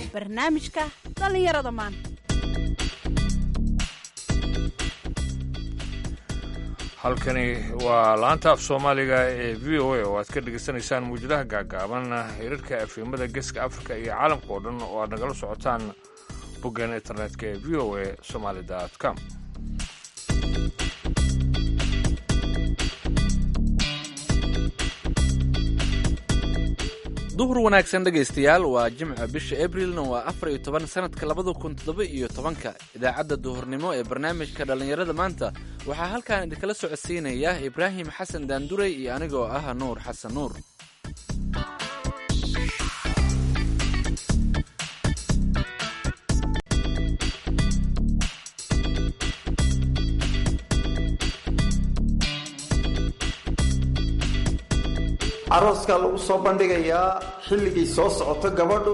barnaamijka dhallinyarada maanta halkani waa laanta af soomaaliga ee v o a oo aad ka dhegaysanaysaan muwjadaha gaagaaban hirarka afimada geeska afrika iyo caalamka oo dhan oo aad nagala socotaan boggan internetka ee v o a somaali com duhur wanaagsan dhegaystayaal waa jimca bisha abrilna waa afar iyo toban sanadka labada kun toddoba iyo tobanka idaacadda duhurnimo ee barnaamijka dhallinyarada maanta waxaa halkan idinkala socodsiinaya ibraahim xasan daanduray iyo anigoo ah nuur xasan nuur arooskaa lagu soo bandhigayaa xilligay soo socoto gabadhu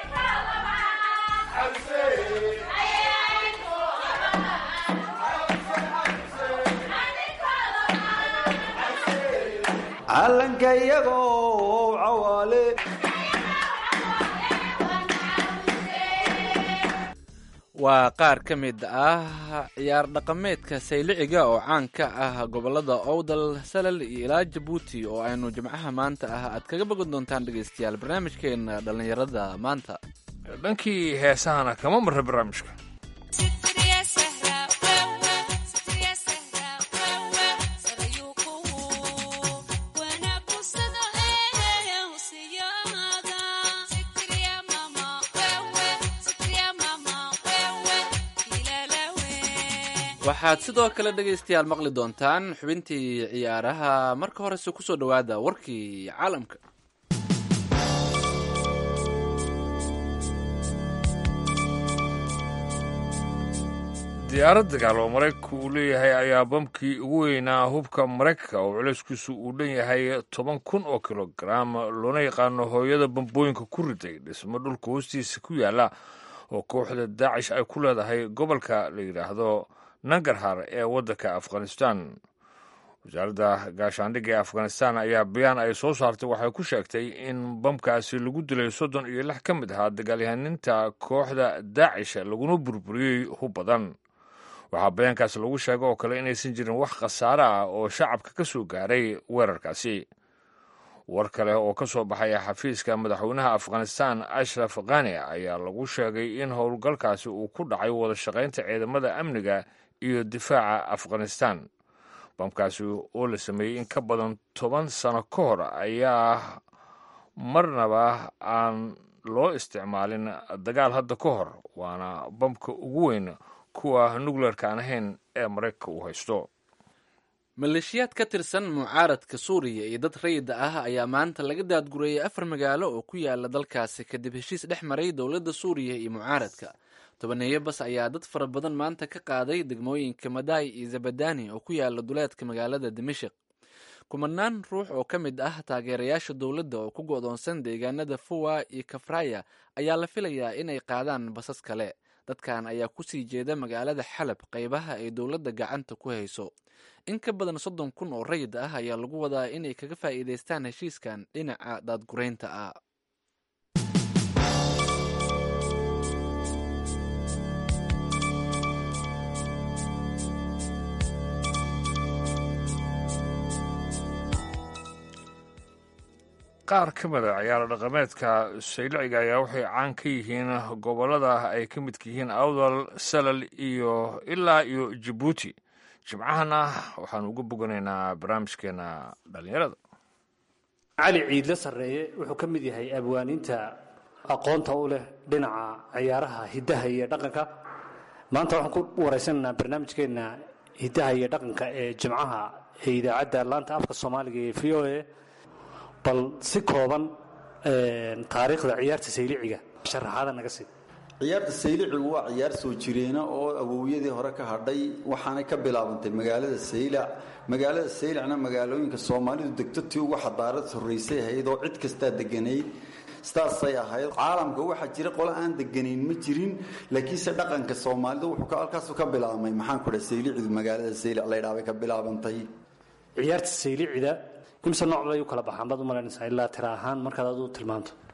calanka iyagoo cawaale waa qaar ka mid ah ciyaar dhaqameedka sayliciga oo caan ka ah gobolada owdal salal iyo ilaa jabuuti oo aynu jimcaha maanta ah aad kaga bogan doontaan dhegaystayaal barnaamijkeena dhallinyarada maanta dhankii heesahana kama marra barnaamijka waxaad sidoo kale dhegaystayaal maqli doontaan xubintii ciyaaraha marka horese kusoo dhowaada warkii caalamka diyaarad dagaal oo maraykanku uu leeyahay ayaa bamkii ugu weynaa hubka maraykanka oo culayskiisu uu dhan yahay toban kun oo kilogaram loona yaqaano hooyada bambooyinka ku riday dhismo dhulka hoostiisa ku yaala oo kooxda daacish ay ku leedahay gobolka la yidhaahdo nangarhar ee waddanka afghanistan wasaaradda gaashaandhigga ee afghanistan ayaa bayaan ay soo saartay waxay ku sheegtay in bamkaasi lagu dilay soddon iyo lix ka mid ahaa dagaalyahaninta kooxda daacish laguna burburiyey hub badan waxaa bayaankaas lagu sheegay oo kale inaysan jirin wax khasaare ah oo shacabka ka soo gaaray weerarkaasi war kale oo ka soo baxaya xafiiska madaxweynaha afghanistan ashraf khani ayaa lagu sheegay in howlgalkaasi uu ku dhacay wada shaqaynta ciidamada amniga iyo difaaca afghanistan bamkaasi oo la sameeyey in ka badan toban sano ka hor ayaa marnaba aan loo isticmaalin dagaal hadda ka hor waana bamka ugu weyn kuwa nukleerka aan ahayn ee maraykanka uu haysto maleeshiyaad ka tirsan mucaaradka suuriya iyo dad rayida ah ayaa maanta laga daadgureeyay afar magaalo oo ku yaala dalkaasi kadib heshiis dhex maray dowladda suuriya iyo mucaaradka tobaneeyo bas ayaa dad fara badan maanta ka qaaday degmooyinka madaay iyo zabadani oo ku yaala duleedka magaalada dimashik kumanaan ruux oo ka mid ah taageerayaasha dowladda oo ku go'doonsan deegaanada fuwa iyo kafraya ayaa la filayaa inay qaadaan basas kale dadkan ayaa kusii jeeda magaalada xalab qaybaha ay dowladda gacanta ku hayso in ka badan soddon kun oo rayid ah ayaa lagu wadaa inay kaga faa'iidaystaan heshiiskan dhinaca daadguraynta ah qaar ka mid a ciyaaro dhaqameedka sayliciga ayaa waxay caan ka yihiin gobollada ay ka midka yihiin awdal salal iyo ilaa iyo jabuuti jimcahana waxaanu uga boganaynaa barnaamijkeena dhallinyarada cali ciidle sarreeye wuxuu ka mid yahay abwaaniinta aqoonta u leh dhinaca ciyaaraha hiddaha iyo dhaqanka maanta waxaan ku waraysanaynaa barnaamijkeenna hiddaha iyo dhaqanka ee jimcaha ee idaacadda laanta afka soomaaliga ee v o a bal si kooban taariikhda ciyaarta sayliciga sharaxaada naga sii ciyaarta saylicigu waa ciyaar soo jireena oo awowyadii hore ka hadhay waxaanay ka bilaabantay magaalada saylac magaalada saylacna magaalooyinka soomaalidu degto tii ugu xadaarad horraysay ahayd oo cid kastaa deganayd sidaasay ahayd caalamka waxaa jira qole aan deganayn ma jirin laakiinse dhaqanka soomaalida wuxuu halkaasu ka bilaabmay maxaan ku dhahay saylicidu magaalada saylac laydhaabay ka bilaabantay ciyaarta saylicida imse nooc bay u kala baxaan baad u malaynaysaa ilaa tira ahaan markaad adu tilmaanto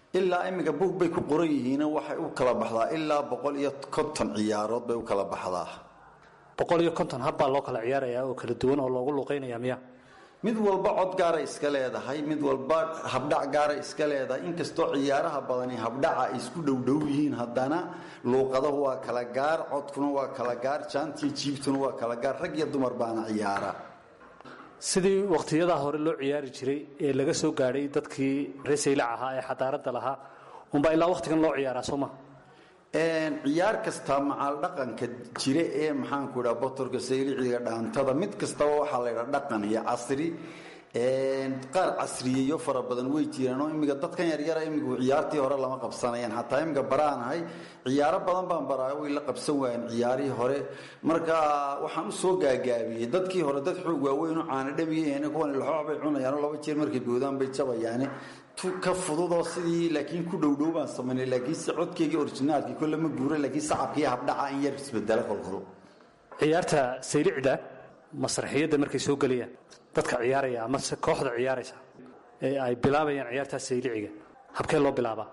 ilaa iminka buug bay ku qoran yihiin waxay u kala baxdaa ilaa boqol iyo konton ciyaarood bay u kala baxdaa boqol iyo konton habbaa loo kala ciyaarayaa oo kala duwan oo loogu luuqeynaya miya mid walba cod gaaray iska leedahay mid walba habdhac gaaray iska leedahay inkastoo ciyaaraha badani habdhaca ay isku dhowdhow yihiin haddana luuqadahu waa kala gaar codkuna waa kala gaar jaantiyo jiibtuna waa kala gaar rag iyo dumar baana ciyaara sidii wakhtiyadaa hore loo ciyaari jiray ee laga soo gaadhay dadkii reer saylac ahaa ee xadaaradda lahaa unbaa ilaa wakhtigan loo ciyaaraa soo ma ciyaar kasta macaal dhaqanka jira ee maxaanku idhaa botorka sayliciga dhaantada mid kastaba waxaa la ydhaa dhaqan iyo casri qaar casriyeeyo fara badan way jiraan oo imika dadkan yaryara imigu ciyaartii hore lama qabsanayaan xataa imika baraanahay ciyaaro badan baan baraayo way la qabsan waayeen ciyaarihii hore marka waxaan usoo gaagaabiyey dadkii hore dad xoog waaweyn oo caana dhabiyaen kuwan laxoox bay cunayaano laba jeer markay boodaan bay jabayaane ka fududoo sidii laakiin ku dhowdhow baan samaynay laakiinse codkeygii orijinaalkii kolle ma guura laakiin sacabkii habdhaca in yar isbedela kolkol ciyaarta saylicda masraxiyadda markay soo gelayaan dadka ciyaaraya ama se kooxda ciyaaraysa ee ay bilaabayaan ciyaartaa sayliciga habkee loo bilaabaa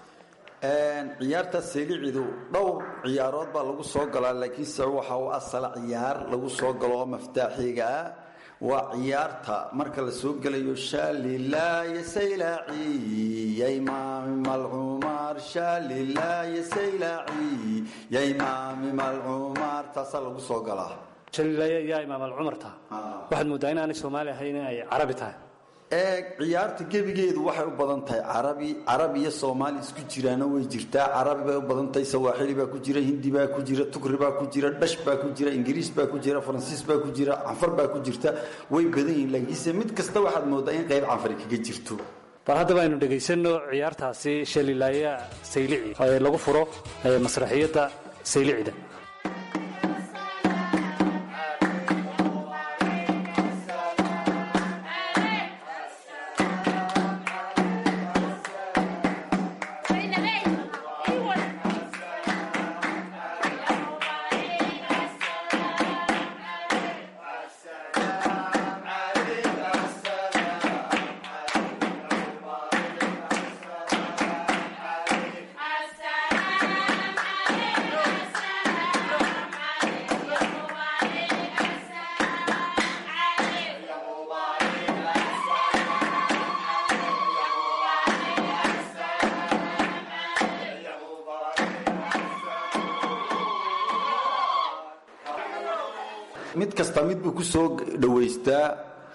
ciyaarta saylicidu dhowr ciyaarood baa lagu soo galaa laakiinse waxa uu asala ciyaar lagu soo galo oo maftaaxiga ah waa ciyaarta marka la soo gelayo shaalilaaye saylaaci yaymaami malcumaar shaalilaaye saylaaci yaymaami malcumaar taasaa lagu soo galaa jaliilaya yaa imaam alcumarta waxaad mooddaa inaanay soomaali ahayn in ay carabi tahay eeg ciyaarta gebigeedu waxay u badan tahay carabi carabi iyo soomaali isku jiraana way jirtaa carabi bay u badan tahay sawaaxili baa ku jira hindi baa ku jira tukri baa ku jira dhash baa ku jira ingiriis baa ku jira faransiis baa ku jira canfar baa ku jirta way badan yihiin laakiinse mid kasta waxaad mooddaa in qayb canfari kaga jirto bal haddaba aynu dhegaysanno ciyaartaasi shalilaaya saylici ee lagu furo masraxiyadda saylicida mid kasta mid buu ku soo dhowaystaa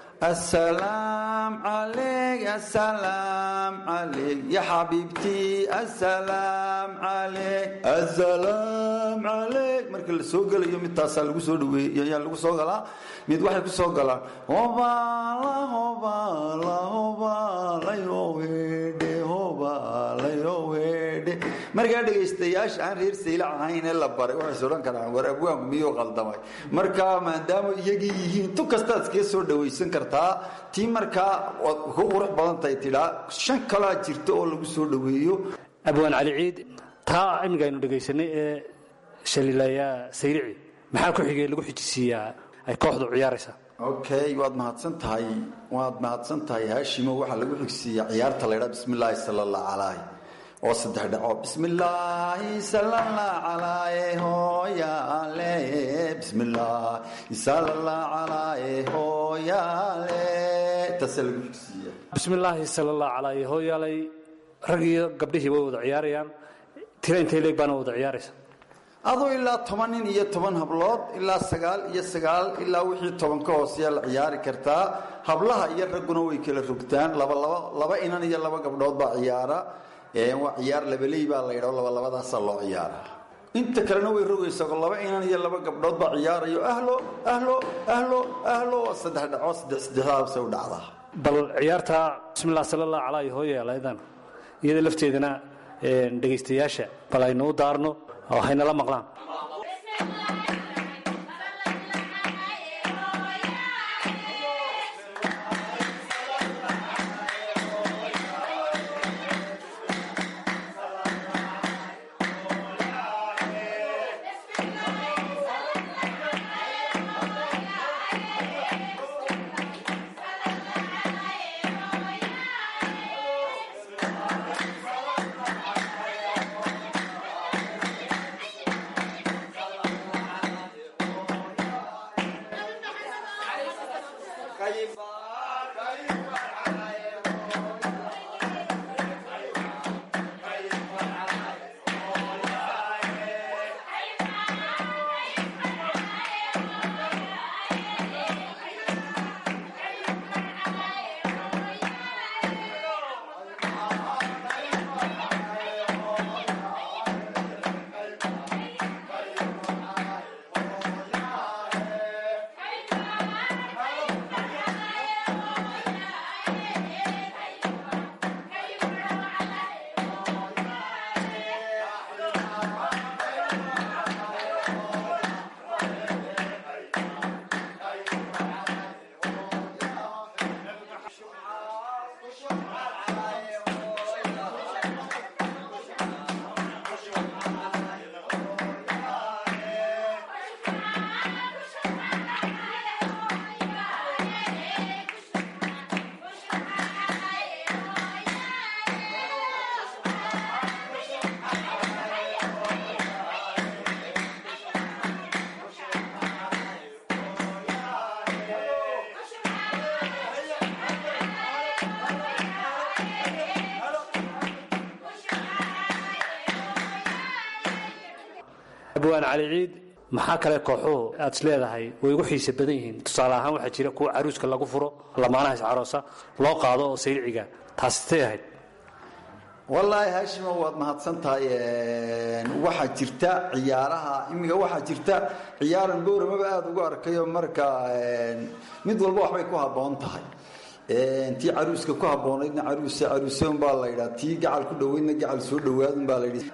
asalaam calayk asalaam calayk ya xabiibtii asalaam calayk asalaam calayk marka la soo gelayo mid taasaa lagu soo dhaweey ayaa lagu soo galaa mid waxay ku soo galaan hobaala hobaala hobaalayo hedhe hobaalayo hedhe markaa dhegaystayaasha aan reer saylac ahayn ee la baray waxays odhan karaan war abwaanku miyuu qaldamay marka maadaama iyagii yihiin tu kastaad iskaga soo dhawaysan kartaa tii markaa waad ku qurux badan tahay tidhaa shan kalaa jirta oo lagu soo dhoweeyo abwaan cali ciid taa imika aynu dhegaysanay ee shalilaaya saylici maxaa ku xigay lagu xijisiiyaa ay kooxdu ciyaaraysaa okay waad mahadsan tahay waad mahadsan tahay haashimo waxaa lagu xigsiiyaa ciyaarta la ydhaa bismi illaahi sala allah calayh oo saddex dhaco bismillaahi salalla calaaye hooyaale bismillaahi salalla calaaye hooyaale taasaa lagu xigsiiya bismillaahi sala allah calaaye hooyaalay rag iyo gabdhihii way wada ciyaarayaan tira intay leeg baana wada ciyaaraysa aduu ilaa toban nin iyo toban hablood ilaa sagaal iyo sagaal ilaa wixii toban ka hooseya la ciyaari kartaa hablaha iyo ragguna way kala rogtaan laba laba laba inan iyo laba gabdhood baa ciyaara waa ciyaar labaley baa la yidhao laba labadaasaa loo ciyaara inta kalena way rogaysaa laba inan iyo laba gabdhood baa ciyaarayo ahlo ahlo ahlo ahlo waa saddex dhaco saddex saddexdaabsay u dhacdaa bal ciyaarta bismillah sala allah calaayo hooyaaladan iyada lafteedana dhegaystayaasha bal aynu u daarno oo haynala maqlaan abwaan cali ciid maxaa kale kooxuhu aad is leedahay way ugu xiise badan yihiin tusaale ahaan waxaa jira kuwa caruuska lagu furo lamaanaha iscaroosa loo qaado oo sayliciga taasi tay ahayd wallaahi haashimo waad mahadsan tahay waxaa jirta ciyaaraha imiga waxaa jirta ciyaaran gowramaba aada ugu arkayo marka mid walba waxbay ku habboon tahay tii caruuska ku habboonaydna caruuse caruuse unbaa la yidhaa tii gacal ku dhoweydna gacal soo dhowaadun baa la yidhi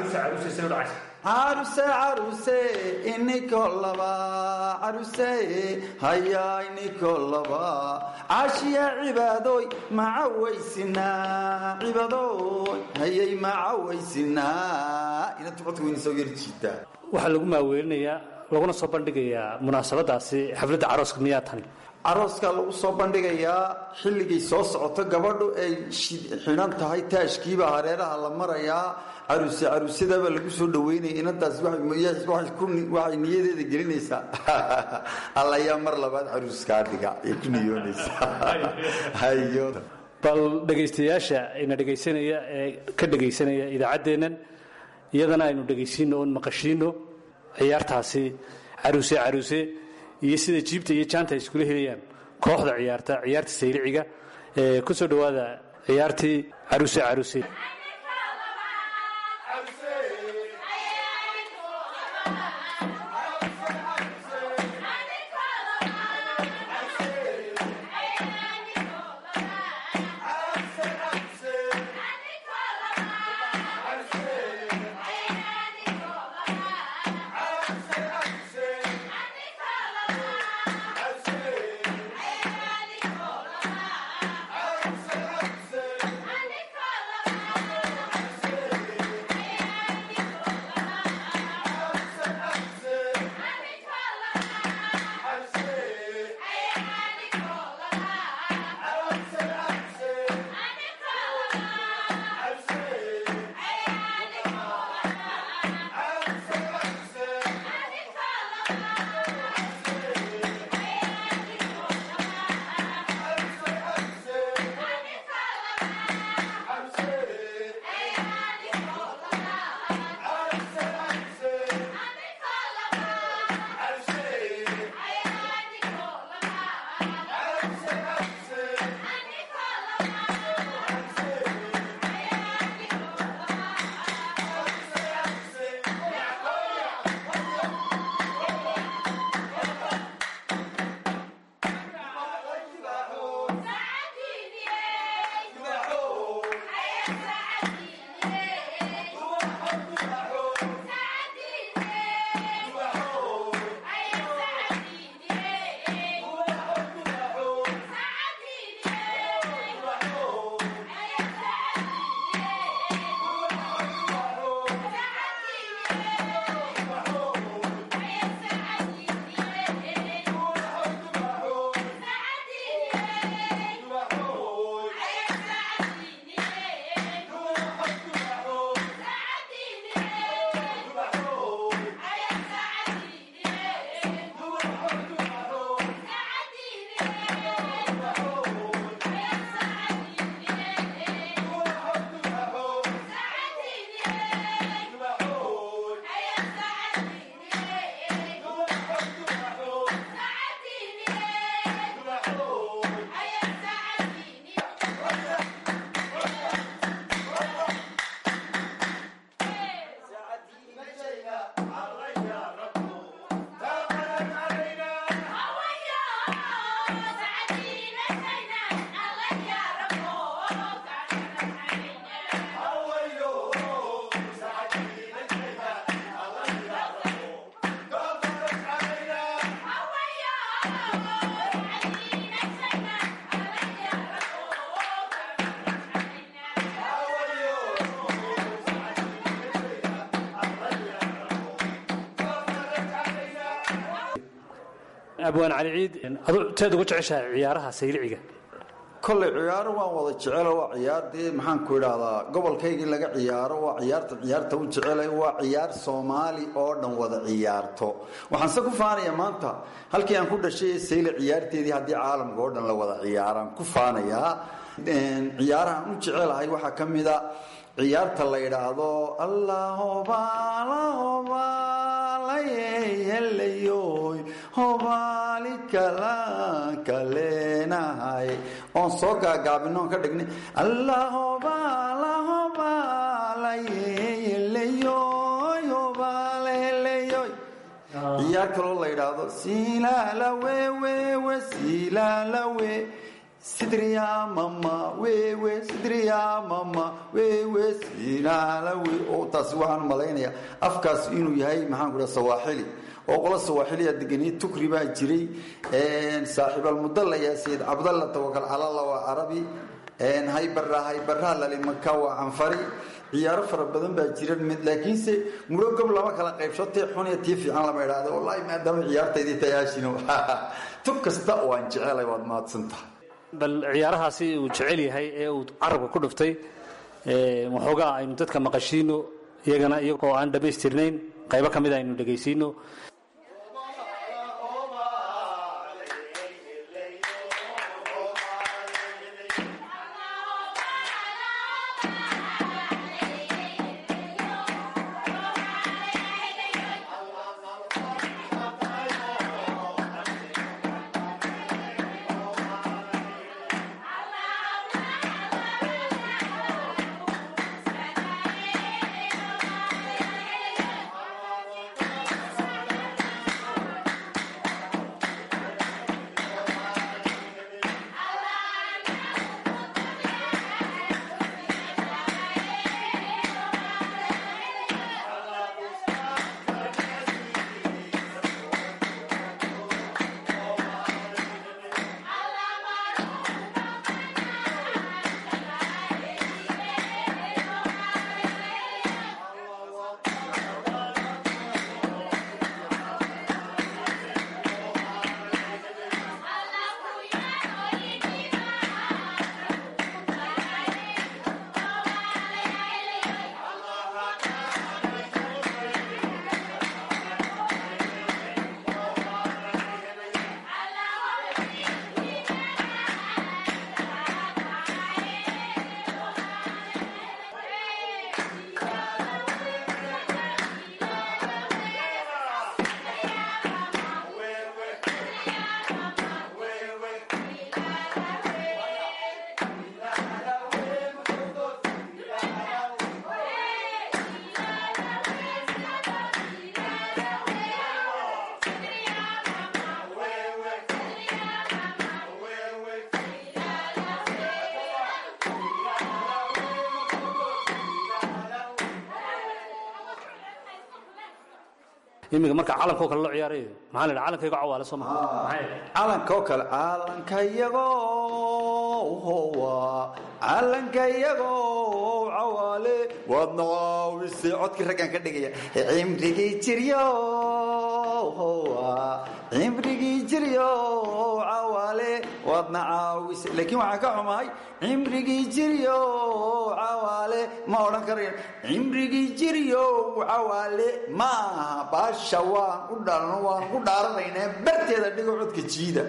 caruse caruse iniko laba caruse haya iniko laba caashiya cibaadoy macawaysinaa cibaadoy hayay macawaysinaa inanta codka weyna soo yari jiitaa waxaa lagu maaweelinayaa laguna soo bandhigayaa munaasabadaasi xafladda carooska miyaa tani carooskaa lagu soo bandhigayaa xilligay soo socoto gabadhu ay xidhan tahay taashkiiba hareeraha la marayaa caruse caruusyadaabaa lagu soo dhaweynaya inantaas waxay niyadeeda gelinaysaa allayaa mar labaad caruuskaa dhiga ay ku niyoonaysaa hayo bal dhegaystayaasha ina dhegaysanaya ee ka dhegaysanaya idaacaddeennan iyadana aynu dhegaysiino oon maqashiino ciyaartaasi caruuse caruuse iyo sida jiibta iyo jaanta ay iskula helayaan kooxda ciyaarta ciyaarta sayliciga ee ku soo dhowaada ciyaartii caruuse caruuse Nicola! abwaan cali ciid adu teed ugu jeceshahay ciyaaraha sayliciga kolley ciyaaro waan wada jecelo waa ciyaar dee maxaan ku idhaahdaa gobolkaygii laga ciyaaro waa ciyaarta ciyaarta u jecelay waa ciyaar soomaali oo dhan wada ciyaarto waxaanse ku faanayaa maanta halkii aan ku dhashay sayle ciyaarteedii haddii caalamka oo dhan la wada ciyaaraan ku faanayaa ciyaarahaan u jecelahay waxaa ka mida ciyaarta la yidhaahdo allahobalahobalayeelayoy hobaali kala kaleenahay oon soo gaagaabino on ka dhignay allahobalahobalayeelayoy hobaleleyoy ciyaar kaloo la yidhaahdo silalawewewe silalawe sidriya mama wewe sidriya mama wewe silalawe oo taasi waxaan malaynayaa afkaas inuu yahay maxaan ku dhaha sawaaxili oo qola sawaaxiliya deganiye tukri baa jiray saaxiibalmudalla yaa sayid cabdalla tawakal calalla waa carabi haybara haybaraa lalimaka waa canfari ciyaaro fara badan baa jira mid laakiinse muro gob lama kala qaybsho tii xun iyo tii fiican lama idhaahdo wallaahi maadaama ciyaartaydii tayaashino tub kasta oo aan jecelay waad mahadsan tahay bal ciyaarahaasi uu jecel yahay ee uu carabka ku dhuftay waxoogaa aynu dadka maqashiino iyagana iyagoo aan dhammaystirnayn qaybo ka mid aynu dhegaysiino imiga marka calanko kale loo ciyaarayo maxaa la dhaha calankayga cawaale soo maha calanka oo kale calankayago howa calankayago cawaale waadna waawise codkii raggan ka dhigaya cimrigii jiryo howa cimrigii jiryo cawaale waadna caawise laakiin waxaan ka xumahay cimrigii jiryo cawaale ma odhan karayo cimrigii jiryo cawaale maaha baasha waan u dhalno waan ku dhaaranaynaa barteeda dhigo codka jiida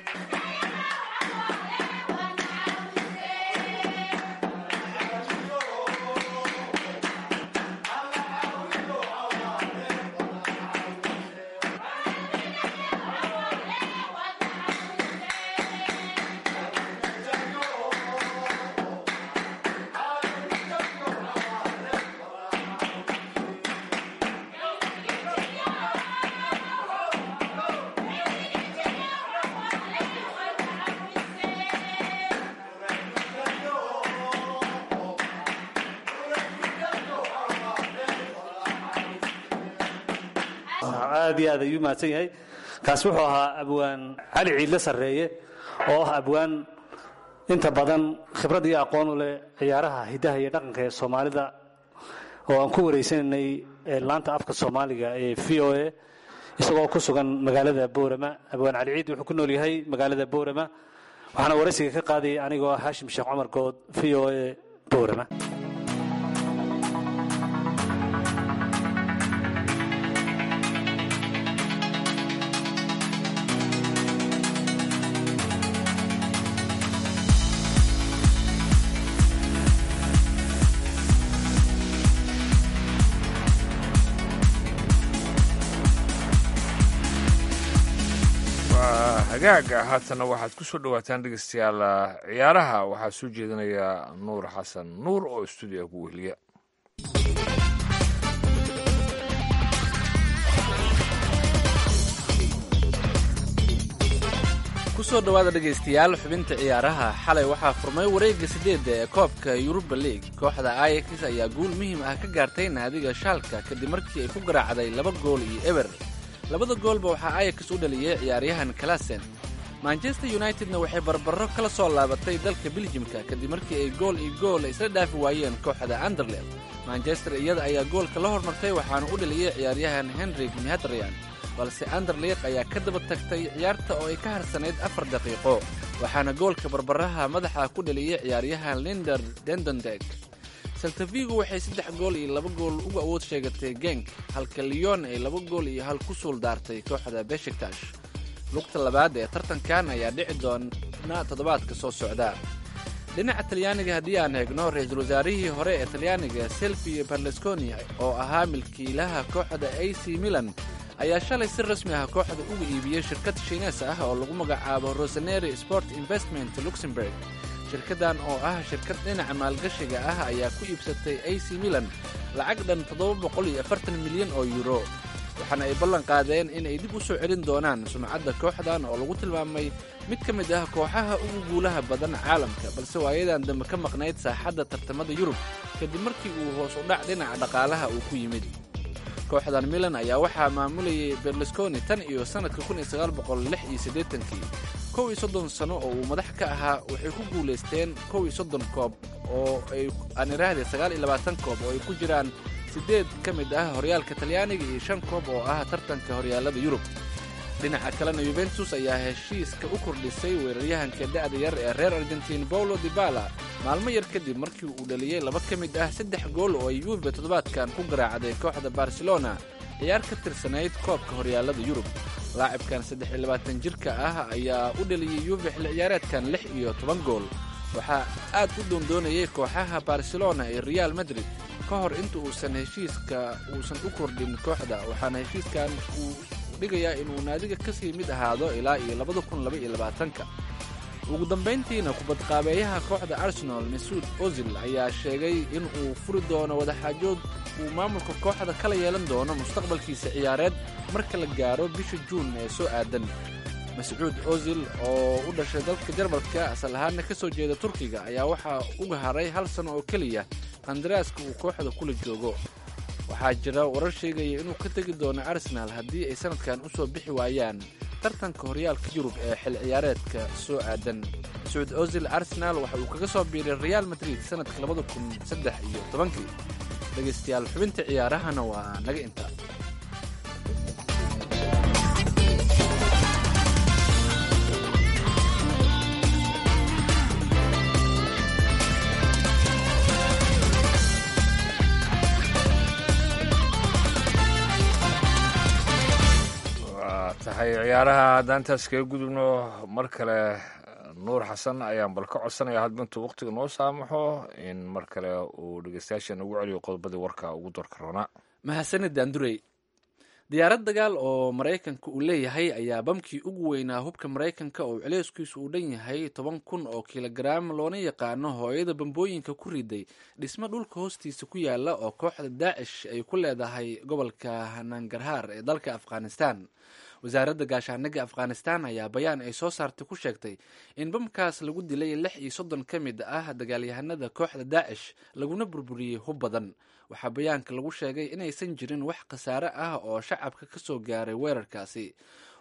aad iyo aad ayuu mahadsan yahay kaasi wuxuu ahaa abwaan cali ciidle sarreeye oo ah abwaan inta badan khibrad iyo aqoon u leh ciyaaraha hiddaha iyo dhaqanka ee soomaalida oo aan ku wareysanaynay laanta afka soomaaliga ee v o a isagoo ku sugan magaalada boorama abwaan cali ciid wuxuu ku nool yahay magaalada boorama waxaana waraysiga ka qaadayay anigoo ah haashim sheekh cumar good v o a boorama hagaaga haatana waxaad ku soo dhowaataan dhegeystayaal ciyaaraha waxaa soo jeedinaya nuur xasan nuur oo stuudiga ku wehliya kusoo dhowaada dhegaystayaal xubinta ciyaaraha xalay waxaa furmay wareegga sideedda ee koobka yuruba league kooxda ayax ayaa guul muhiim ah ka gaartay naadiga shaalka kadib markii ay ku garaacday laba gool iyo eber labada goolba waxaa ayax u dhaliyey ciyaaryahan kalasen manchester unitedna waxay barbaro kala soo laabatay dalka biljimka kadib markii ay gool iyo gool isla dhaafi waayeen kooxda anderlev manchester iyada ayaa goolka la hormartay waxaana u dhaliyey ciyaaryahan henrik mihadrian balse anderleq ayaa ka daba tagtay ciyaarta oo ay ka harsanayd afar daqiiqo waxaana goolka barbaraha madaxa ku dhaliyey ciyaaryahan linder dendondeg saltavigo waxay saddex gool iyo laba gool uga awood sheegatay genk halka leon ay laba gool iyo hal ku suul daartay kooxda beshiktash lugta labaad ee tartankan ayaa dhici doona toddobaadka soo socda dhinaca talyaaniga haddii aan eegno ra-iisul wasaarihii hore ee talyaaniga selfio barlesconi oo ahaa milkiilaha kooxda a c milan ayaa shalay si rasmi ah kooxda uga iibiyey shirkad shiinees ah oo lagu magacaabo roseneri sport investment luxemburg shirkaddan oo ah shirkad dhinaca maalgashiga ah ayaa ku iibsatay a c milan lacag dhan milyan oo yuro waxaana ay ballan qaadeen in ay dib u soo celin doonaan sumcadda kooxdan oo lagu tilmaamay mid ka mid ah kooxaha ugu guulaha badan caalamka balse waayadan dambe ka maqnayd saaxadda tartamada yurub kadib markii uu hoos u dhac dhinaca dhaqaalaha uu ku yimid kooxdan milan ayaa waxaa maamulayay berlusconi tan iyo sannadka kii kow iyo soddon sano oo uu madax ka ahaa waxay ku guulaysteen kow iyo soddon koob oo ay aan iraahday sagaal iyo labaatan koob oo ay ku jiraan siddeed ka mid ah horyaalka talyaaniga iyo shan koob oo ah tartanka horyaalada yurub dhinaca kalena yuventus ayaa heshiiska u kordhisay weeraryahanka da'da yar ee reer argentiin paulo dibala maalmo yar kadib markii uu dhaliyey laba ka mid ah saddex gool oo ay yuve toddobaadkan ku garaacday kooxda barcelona ciyaar ka tirsanayd koobka horyaalada yurub laacibkan saddex iyo labaatan jirka ah ayaa u dhaliyey yuve xilli ciyaareedkan lix iyo toban gool waxaa aad u doondoonayay kooxaha barcelona ee real madrid ka hor inta uusan heshiiska uusan u kordhin kooxda waxaana heshiiskan uu dhigayaa inuu naadiga kasii mid ahaado ilaa iyo labada kun laba iyo labaatanka ugu dambayntiina kubadqaabeeyaha kooxda arsenal masuud ozil ayaa sheegay in uu furi doono wadaxaajood uu maamulka kooxda kala yeelan doono mustaqbalkiisa ciyaareed marka la gaaro bisha juun ee soo aadan mascuud ozil oo u dhashay dalka jarmalka asal ahaana ka soo jeeda turkiga ayaa waxaa uga haray hal sano oo keliya qandaraaska uu kooxda kula joogo waxaa jira warar sheegaya inuu ka tegi doono arsenaal haddii ay sanadkan u soo bixi waayaan tartanka horyaalka yurub ee xil ciyaareedka soo aadan mascuud ozil arsenaal waxa uu kaga soo biiray real madrid sanadka labada kun saddex iyo tobankii dhegaystayaal xubinta ciyaarahana waa naga inta tahay ciyaaraha haddaan intaas kaga gudubno mar kale nuur xasan ayaan bal ka codsanaya hadba intuu waqtiga noo saamaxo in mar kale uu dhegeystayaasha ugu celiyo qodobadii warka ugu doorka roonaa mahadsanid daandurey diyaarad dagaal oo maraykanka uu leeyahay ayaa bamkii ugu weynaa hubka maraykanka oo celeyskiisu uu dhan yahay toban kun oo kilogaraam loona yaqaano hooyada bambooyinka ku riday dhismo dhulka hoostiisa ku yaala oo kooxda daacish ay ku leedahay gobolka nangarhaar ee dalka afghanistan wasaaradda gaashaaniga afghanistan ayaa bayaan ay soo saartay ku sheegtay in bamkaas lagu dilay lix iyo soddon ka mid ah dagaalyahanada kooxda daacish laguna burburiyey hub badan waxaa bayaanka lagu sheegay inaysan jirin wax khasaare ah oo shacabka ka soo gaaray weerarkaasi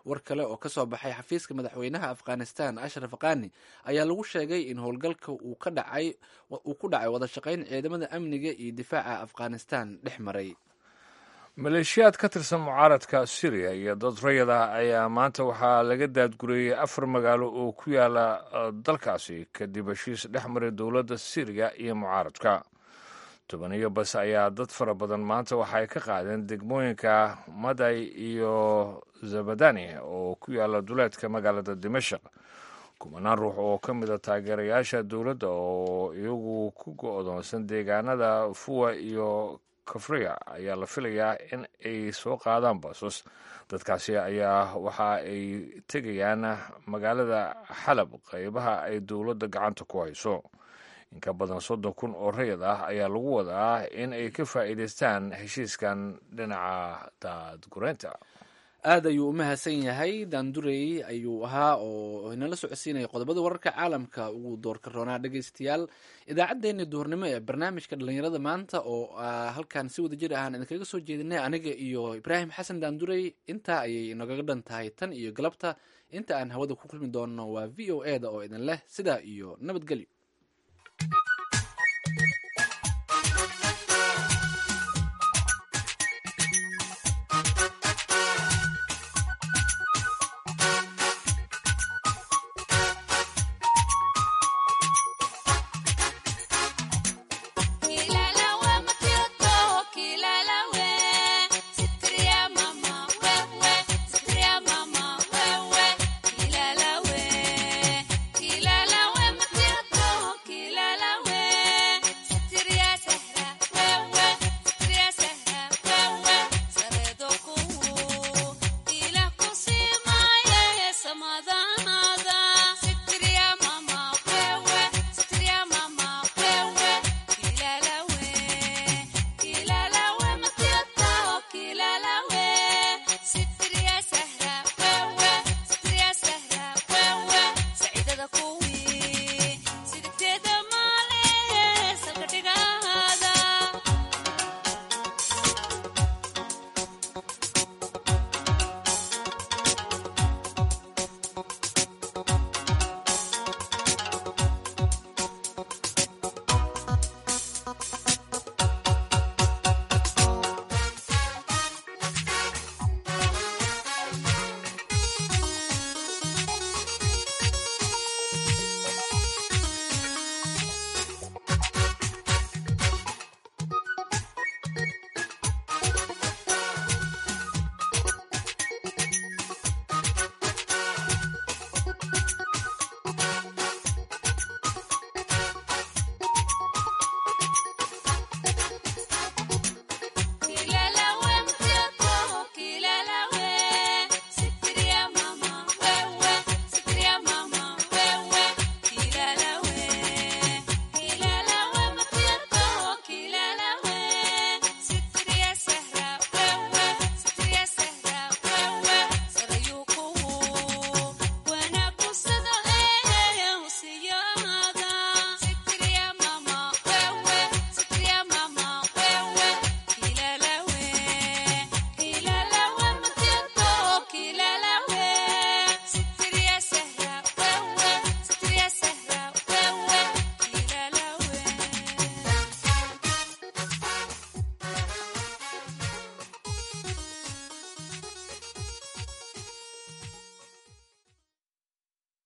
war kale oo kasoo baxay xafiiska madaxweynaha afghanistan ashraf khani ayaa lagu sheegay in howlgalka uu ku dhacay wada shaqayn ciidamada amniga iyo difaaca afghanistan dhex maray maleeshiyaad ka tirsan mucaaradka syriya iyo dad rayad ah ayaa maanta waxaa laga daadgureeyey afar magaalo oo ku yaala dalkaasi kadib heshiis dhex maray dowladda syriya iyo mucaaradka tobaniyo bas ayaa dad fara badan maanta waxaay ka qaadeen degmooyinka maday iyo zabadani oo ku yaala duleedka magaalada dimashaq kumanaan ruux oo ka mid a taageerayaasha dowladda oo iyagu ku go-doonsan deegaanada fuwa iyo kafriya ayaa la filayaa in ay soo qaadaan basos dadkaasi ayaa waxa ay tegayaan magaalada xalab qeybaha ay dowladda gacanta ku hayso in ka badan soddon kun oo rayad ah ayaa lagu wadaa in ay ka faa'iidaystaan heshiiskan dhinaca daadgureynta aad ayuu u mahadsan yahay daandurey ayuu ahaa oo inala socodsiinaya qodobada wararka caalamka ugu doorka roonaa dhegeystayaal idaacaddeenii duhurnimo ee barnaamijka dhallinyarada maanta oo halkan si wada jir ahaan idinkaga soo jeedinay aniga iyo ibraahim xasan daandurey intaa ayay inagaga dhan tahay tan iyo galabta inta aan hawada ku kulmi doonno waa v o e da oo idin leh sidaa iyo nabadgelyo